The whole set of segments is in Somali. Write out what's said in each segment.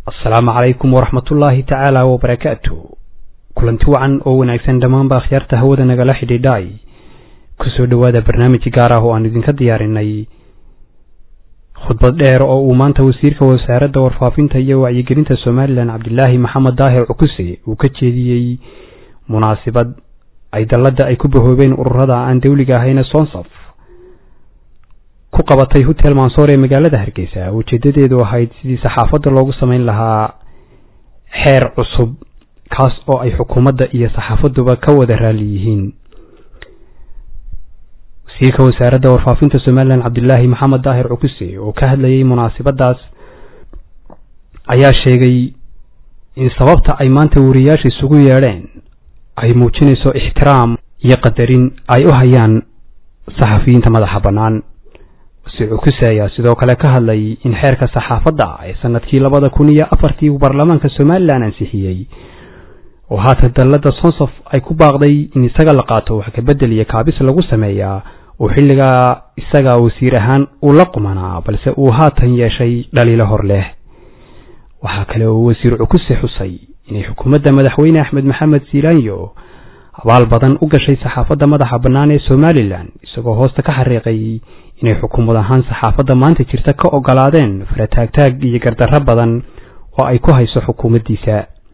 asalaamu calaykum waraxmat ullaahi tacaala wabarakaatu kulanti wacan oo wanaagsan dhammaanba akhyaarta hawada nagala xidhiidhaay kusoo dhowaada barnaamij gaar ah oo aan idinka diyaarinay khudbad dheer oo uu maanta wasiirka wasaaradda warfaafinta iyo wacyigelinta somalilan cabdilaahi maxamed daahir cukuse uu ka jeediyey munaasibad ay dalladda ay ku bahoobeen ururada aan dawliga ahayna sonsaf ku qabatay hotel mansoor ee magaalada hargeysa ujeedadeedu ahayd sidii saxaafadda loogu samayn lahaa xeer cusub kaas oo ay xukuumadda iyo saxaafaduba ka wada raali yihiin wasiirka wasaaradda warfaafinta somalilan cabdilaahi maxamed daahir cukuse oo ka hadlayay munaasibadaas ayaa sheegay in sababta ay maanta wariyaasha isugu yeedheen ay muujinayso ixtiraam iyo qadarin ay u hayaan saxafiyiinta madaxa bannaan wasiir cukuse ayaa sidoo kale ka hadlay in xeerka saxaafadda ee sanadkii labada kun iyo afartii baarlamaanka somalilan ansixiyey oo haatan dalladda sonsof ay ku baaqday in isaga la qaato wax kabedel iyo kaabis lagu sameeyaa oo xilligaa isaga wasiir ahaan uu la qumanaa balse uu haatan yeeshay dhaliilo hor leh waxaa kale oo wasiir cukuse xusay inay xukuumadda madaxweyne axmed maxamed siilaanyo abaal badan u gashay saxaafadda madaxa bannaan ee somalilan isagoo hoosta ka xariiqay inay xukuumad ahaan saxaafadda maanta jirta ka ogolaadeen farataagtaag iyo gardarro badan oo ay ku hayso xukuumaddiisa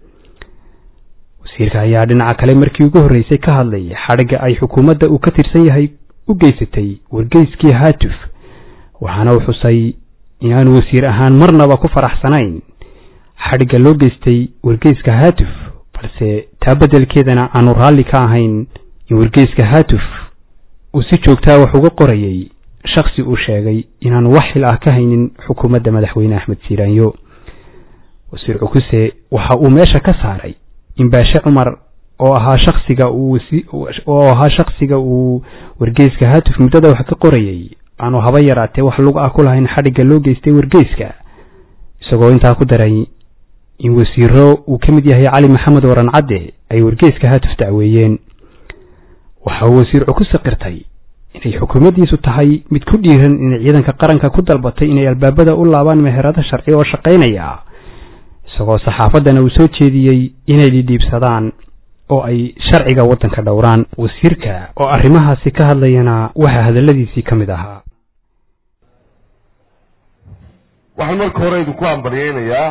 wasiirka ayaa dhinaca kale markii ugu horreysay ka hadlay xadhigga ay xukuumadda uu ka tirsan yahay u geysatay wargeyskii haatuf waxaana uu xusay inaanu wasiir ahaan marnaba ku faraxsanayn xadhigga loo geystay wargeyska haatuf balse taa beddelkeedana aanu raalli ka ahayn in wargeyska haatuf uu si joogtaa wax uga qorayay shaksi uu sheegay inaanu wax xil ah ka haynin xukuumadda madaxweyne axmed siiraanyo wasiir cukuse waxa uu meesha ka saaray in baashe cumar oo ahaa shaksiga uu oo ahaa shaksiga uu wargeyska haatuf muddada wax ka qorayay aanu haba yaraatee wax lug ah ku lahayn xadhigga loo geystay wargeyska isagoo intaa ku daray in wasiiro uu ka mid yahay cali maxamed waran cadde ay wargeyska haatuf dacweeyeen waxa uu wasiir cukuse qirtay inay xukuumaddiisu tahay mid ku dhiiran inay ciidanka qaranka ku dalbatay inay albaabada u laabaan meherado sharci oo shaqaynaya isagoo saxaafaddana uu soo jeediyey inay dhidhiibsadaan oo ay sharciga waddanka dhowraan wasiirka oo arrimahaasi ka hadlayana waxaa hadalladiisii ka mid ahaa waxaan marka hore idinku hambalyeynayaa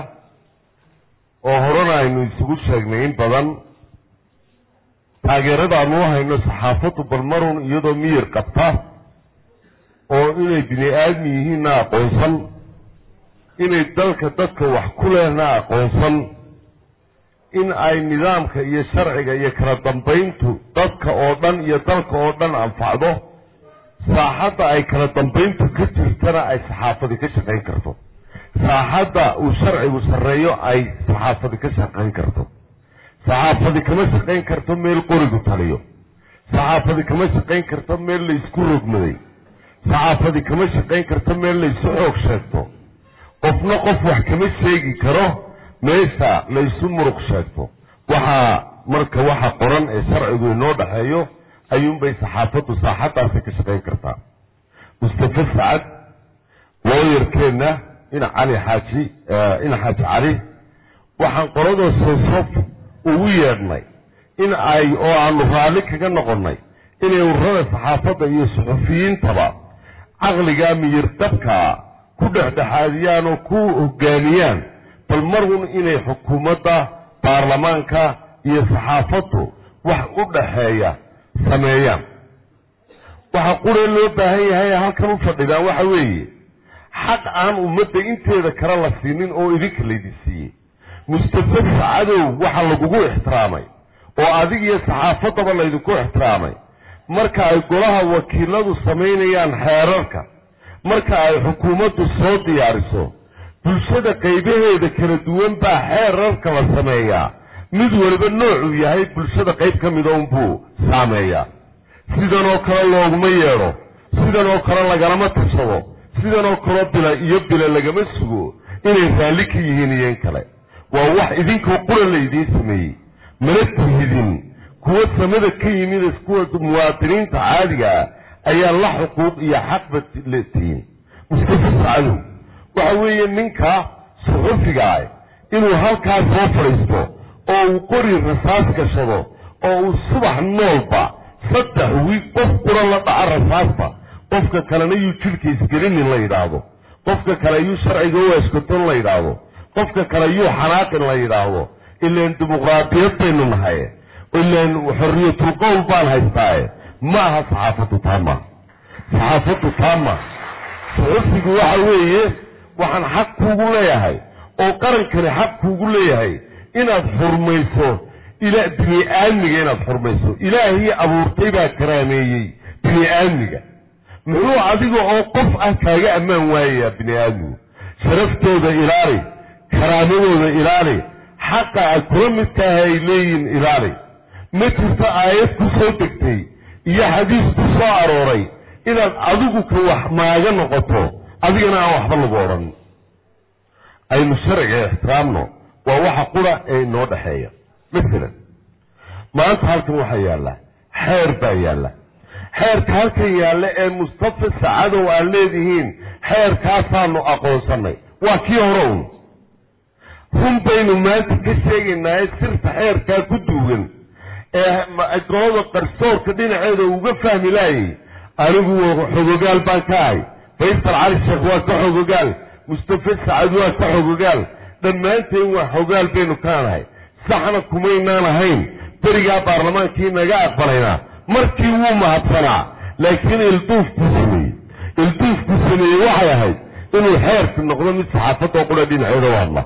oo horena aynu isugu sheegnay in badan taageerada aanu u hayno saxaafaddu balmarun iyadoo miyir qabta oo inay bini aadmi yihiinna aqoonsan inay dalka dadka wax ku lehna aqoonsan in ay nidaamka iyo sharciga iyo kala dambayntu dadka oo dhan iyo dalka oo dhan anfacdo saaxadda ay kala dambayntu ka jirtana ay saxaafadi ka shaqayn karto saaxadda uu sharcigu sarreeyo ay saxaafadi ka shaqayn karto saxaafadi kama shaqayn karto meel qorigu taliyo saxaafadi kama shaqayn karto meel laysku rogmaday saxaafadi kama shaqayn karto meel laysu xoog sheegto qofna qof wax kama sheegi karo meesha laysu muruq sheegto waxaa marka waxa qoran ee sharcigu inoo dhexeeyo ayuunbay saxaafaddu saaxaddaasi ka shaqayn kartaa mustafa sacad looyarkeenna ina cali xaaji ina xaaji cali waxaan qoladoo sosof ugu yeedhnay in ay oo aanu raalli kaga noqonnay inay ururada saxaafadda iyo suxufiyiintaba caqligaa miyir dabkaa ku dhexdhexaadiyaan oo ku hogaamiyaan bal marun inay xukuumadda baarlamaanka iyo saxaafaddu wax u dhaxeeya sameeyaan waxa quree loo baahan yahay halkan u fadhidaan waxa weeye xaq aan ummadda inteeda kale la siinin oo idinka laydin siiyey mustafa sacadow waxa lagugu ixtiraamay oo adig iyo saxaafaddaba laydinku ixtiraamay marka ay golaha wakiiladu samaynayaan xeerarka marka ay xukuumaddu soo diyaariso bulshada qaybaheeda kala duwan baa xeerarka la sameeyaa mid waliba noocuu yahay bulshada qayb ka mida unbuu saameeyaa sidan oo kale looguma yeedho sidan oo kale lagalama tashado sidan oo kaleo bila iyo bila lagama sugo inay raalli ka yihiin iyo in kale waa wax idinkoo qura laydiin sameeyey mana tihidin kuwa samada ka yimid kuwa muwaadiniinta caadiga ah ayaa la xuquuq iyo xaqba tihiin mustafa sacadow waxa weeye ninka suxufiga ah inuu halkaas soo fadhiisto oo uu qori rasaas gashado oo uu subax noolba saddex wiig qof qura la dhaco rasaasta qofka kalena yuu jidhka isgelinin la yidhaahdo qofka kale yuu sharciga u eskoton la yidhaahdo qofka kale yuu xanaaqin la yidhaahdo ilaan dimuqraadiyad baynu nahay ilaan xorriyatul qowl baan haystaaye ma aha saxaafaddu taama saxaafaddu taama suxufigu waxa weeye waxaan xaq kuugu leeyahay oo qarankani xaq kuugu leeyahay inaad xurmayso ila bini aadmiga inaad xurmayso ilaahii abuurtay baa karaameeyey bini aadmiga muxuu adiga oo qof ah kaaga ammaan waayayaa bini aadmigu sharaftooda ilaali karaamadooda ilaali xaqa aad kula midkaaha ay leeyihiin ilaali ma jirto aayad ku soo degtay iyo xadiis ku soo arooray inaad adigu ka wax maaga noqoto adigana aan waxba lagu odhan aynu sharciga ixtiraamno waa waxa qura ee inoo dhexeeya masalan maanta halkan waxaa yaalla xeer baa yaalla xeerka halkan yaalla ee mustafa sacadow aad leedihiin xeerkaasaanu aqoonsannay waa kii hore un run baynu maanta ka sheegaynaaye sirta xeerkaa ku duugan ee golada qarsoorka dhinaceeda uga fahmi laayay anigu xogogaal baan ka ahay faysal cali sheekh waa ka xogogaal mustafa sacad waa ka xogogaal dhammaanteen waa xogaal baynu kaanahay saxna kumaynaan ahayn berigaa baarlamaankii naga aqbalaynaa markii wuu mahadsanaa laakiin ilduufkuu sameeyey ilduufkuu sameeyey waxay ahayd inuu xeerku noqdo mid saxaafadoo qura dhinaceeda u hadla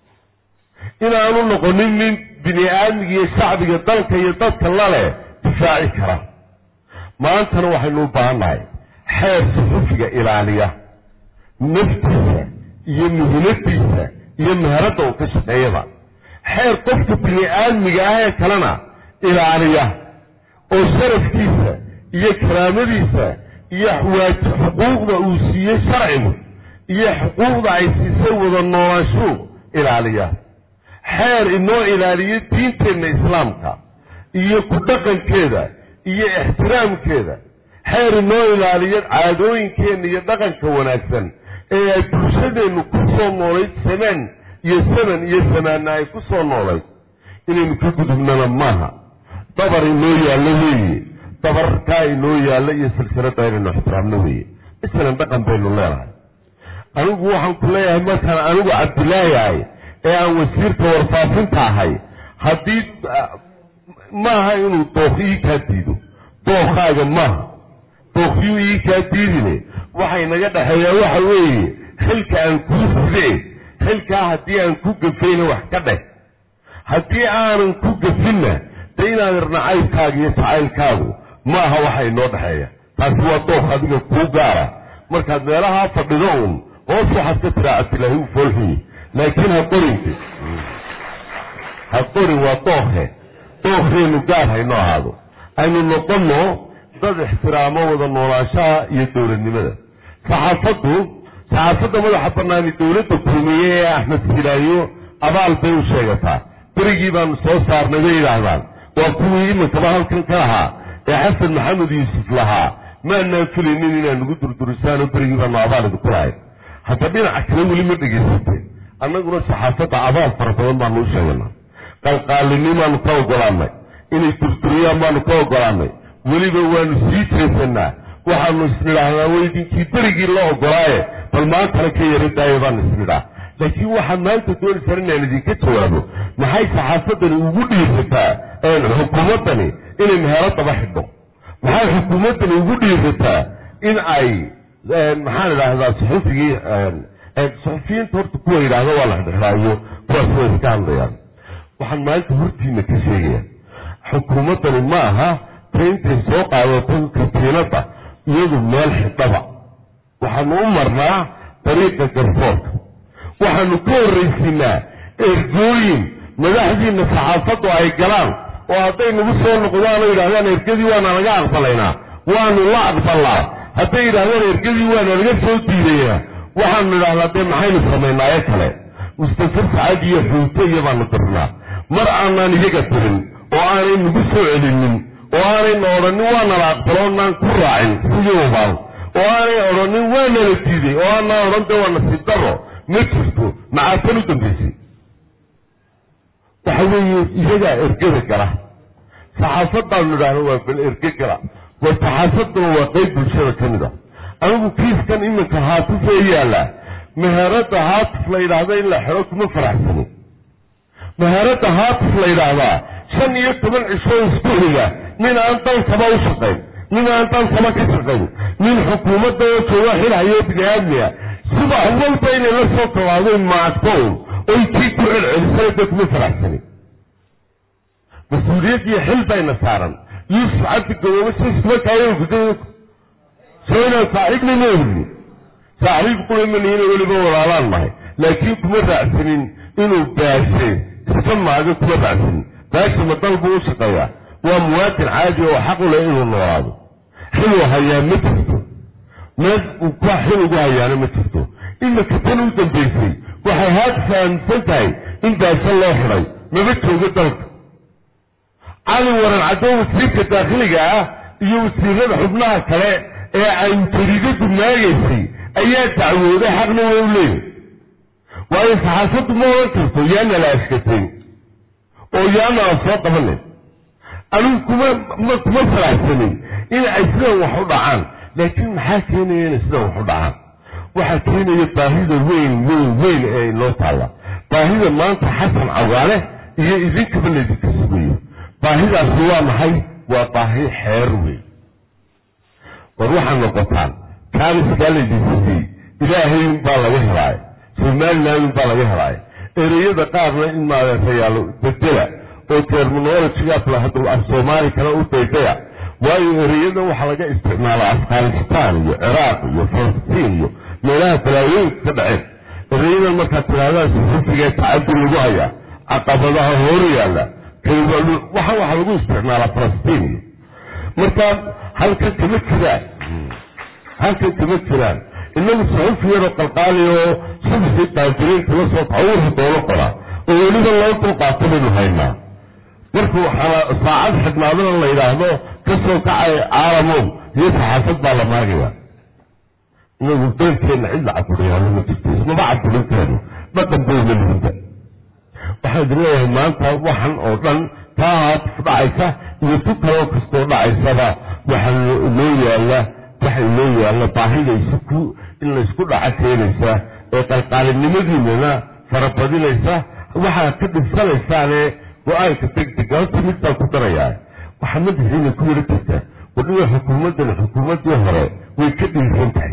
inaanu noqonin nin bini aadmiga iyo shacbiga dalka iyo dadka laleh difaaci kara maantana waxaynu u baahannahay xeer suxufiga ilaaliya naftiisa iyo muhiimadiisa iyo meheradda uu ka shaqeeyada xeer qofka bini aadmiga ah ee kalena ilaaliya oo sharafkiisa iyo karaamadiisa iyo xuquuqda uu siiyey sharcigu iyo xuquuqda ay siisay wada noolaanshuhu ilaaliya xeer inoo ilaaliyo diinteenna islaamka iyo ku dhaqankeeda iyo ixtiraamkeeda xeer inoo ilaaliyo caadooyinkeenna iyo dhaqanka wanaagsan ee ay bulshadeennu ku soo noolayd samaan iyo saman iyo samaanna ay ku soo noolayd inaynu ka gudubnana maaha dabar inoo yaallo weeye dabarkaa inoo yaallo iyo silsiladda inaynu ixtiraamno weeye masalan dhaqan baynu leenahay anigu waxaan ku leeyahay markaan anigu cabdilaahi ahay ee aan wasiirka warfaafinta ahay haddii maaha inuu dookh ii kaa diido dookhaaga maaha dookyuu ii kaa diidine waxay naga dhexeeyaa waxa weeye xilka aan kuu ride xilkaa haddii aan ku gafayna wax ka dheh haddii aanan ku gafinna de inaad irnacaybkaaga iyo jacaylkaagu ma aha waxa inoo dhexeeya taasi waa dookh adiga kuu gaara markaad meelahaa fadhido uun hoos waxaad ka tiraa cabdilaahi u foolxuyi laakiin ha qorinti ha qorin waa dookhe dookheenu gaar hayno ahaado aynu noqonno dad ixtiraamo wada noolaanshaha iyo dowladnimada saxaafaddu saxaafadda madaxa banaani dowladda kulmiye ee axmed silaayo abaal bay u sheegataa berigii baanu soo saarnay bay yidhaahdaan waa kuwii iminkaba halkan ka lahaa ee xasan maxamed yuusuf lahaa maanaan filaynin inaad nagu durdurisaano berigii baanu abaal idinku lahayn hadda dhinaca kale weli ma dhegaysateen annaguna saxaafadda abaal fara badan baanu u sheeganaa qalqaalinin baanu ka ogolaanay inay durduriyaan baanu ka ogolaanay weliba waanu sii jeesanaa waxaanu isnidhaahnaa weydinkii berigii la ogolaaye bal maantana ka yara daaya baanu isnidhaa laakiin waxaad maanta doonaysaan inaan idinka jawaabo maxay saxaafadani ugu dhiirataa xukuumaddani inay meheladaba xidho maxay xukuumaddani ugu dhiirataa in ay maxaan idhaahdaa suxufigii suxufiyiinta horta kuwa yidhaahda waa la xidhxidhaayo kuwaas way iska hadlayaan waxaan maalinta hortiina ka sheegaya xukuumaddani ma aha ta intay soo qaadato katiinadda iyadu meel xidhaba waxaanu u marnaa dariiqa garsoorka waxaanu ka horraysiinaa ergooyin madaxdiina saxaafaddu ay galaan oo hadday nagu soo noqdaan oo yidhahdaan ergadii waana laga aqbalaynaa waanu la aqbalnaa hadday yidhahdaan ergadii waana laga soo diidaynaa waxaanu idhahdaa dee maxaynu samaynaayo kale mustafa sacad iyo xuute iyo baanu dirnaa mar aanaan iyaga dirin oo aanay nagu soo celinin oo aanayna odhanin waa nala aqbalo onaan ku raacin sidii ubaan oo aanay odhanin waa nala diiday oo aanaan odhan dee waa nasiib daro ma jirto maxaa tan u dambaysay waxa weeye iyagaa ergada gala saxaafadaanu idhaahno waa bal erge gala war saxaafaduna waa qeyb bulshada ka mid a anigu kiiskan iminka haatif ee yaalla meherada haatif la yidhaahda in la xero kuma faraxsanin meherada haatif la yidhaahdaa shan iyo toban cisho iskuxiga nin aan dalkaba u shaqayn nin aan dalkaba ka shaqayn nin xukuumadda oo jooga xilhayo bini-aadmiga subax walba inay la soo tallaadeen maadkown oy kii ku celcelisana dee kuma faraxsanin mas-uuliyad iyo xil bayna saaran yuusuf cabdi gaboobe siskuma kaayogda soo inaan saaxiibna ma ogni saaxiib qulamanihina weliba walaalaan nahay laakiin kuma raacsanin inuu baashe iska maaga kuma raacsanin baashe ma dal buu u shaqeeyaa waa muwaadin caadi oo xaq u leh inuu noolaado xiluu hayaa ma jirto meel uu ka xil ugu hayaana ma jirto iminka tan u dambaysay waxay haad fahamsan tahay in baashe loo xidhay maba joogo dalka cali waran caddo wasiirka daakhiliga ah iyo wasiirada xubnaha kale ee ay jariidadu maagaysay ayaa dacwooday xaqna way u leeyahy waayo saxaafaddu ma oran karto yaana la ashkatay oo yaana aan soo qabanin anigu kuma ma kuma faraxsanin in ay sidan wax u dhacaan laakiin maxaa keenaya inay sidan wax u dhacaan waxaa keenaya baahida weyn weyn weyn ee inoo taalla baahida maanta xasan cawaale iyo idinkaba laydinka sugayo baahidaasi waa maxay waa baahi xeer weyn war waxaad noqotaan kaaniskaa laydin siiyey ilaahay unbaa laga helaayo somaliland unbaa laga helaayo ereyada qaarna in maadeetayaalo bedela oo terminologiga af soomaali kale u daydaya waayo ereyada waxaa laga isticmaalaa afghanistan iyo ciraaq iyo falastiin iyo meelaha balaayooyinka ka dhaceen ereyadan markaad tirahdaan suxufiga tacadi lagu hayaa caqabadaha hor yaalla waxa waxa lagu isticmaalaa falastiin iyo marka halkan kama jiraan halkan kama jiraan inagu suxufi yaroo qalqaali oo subxii daajiriinta la soo tawurha doono qora oo weliba loo dulqaato baynu haynaa marka waxaa saacad xidhnaadana la yidhaahdo kasoo kacay caalamow iyo saxaafad baa la maagaya inagu beelkeenna cid la caburiyaano ma jirto ismaba caburinteenu dhaqan bayna lihida waxaan idin leeyahay maanta waxan oo dhan taa haatif dhacaysa iyo tu kaloo kastoo dhacaysaba waxaa loo yaalla waxa inoo yaalla baahida isku in laysku dhaca keenaysa ee qalqaalinimadiinana farabadinaysa waxaad ka dhibsanaysaane go-aanka degdega horta mid baan ku darayaa waxaa madaxiina ku wara jirta wadhiga xukuumaddan xukuumaddii hore way ka dhiisan tahay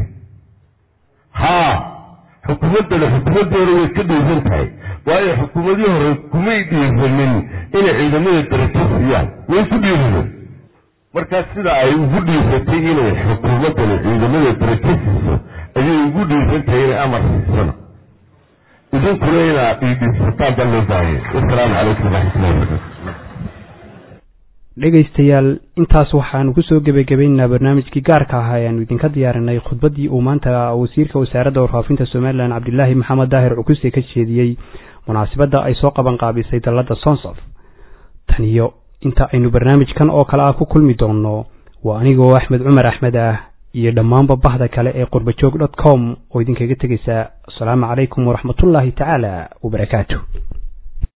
haa xukuumaddana xukuumaddii hore way ka dhiisan tahay waayo xukuumadii hore kumay dhiiranin inay ciidamada darajo siiyaan way ku dhiiranen markaas sida ay ugu dhiisatay inay xukuumaddani ciidamada darajo siiso ayay ugu dhiisan tahay inay amar siisana idinkuna inaad dhiidhiisataan baa loo baahaya wasalaamu calaykum waraxmatullahi wabarakatu dhegaystayaal intaas waxaanu kusoo gebagabaynaynaa barnaamijkii gaarka ahaa ayaanu idinka diyaarinay khudbaddii uu maanta wasiirka wasaaradda warfaafinta somalilan cabdilaahi maxamed daahir cukuse ka jeediyey munaasabadda ay soo qaban qaabisay dalladda sonsof tan iyo inta aynu barnaamijkan oo kale ah ku kulmi doonno waa anigoo axmed cumar axmed ah iyo dhammaanba bahda kale ee qurbajoog dot com oo idinkaga tegaysa asalaamu calaykum waraxmatullaahi tacaala wabarakaatu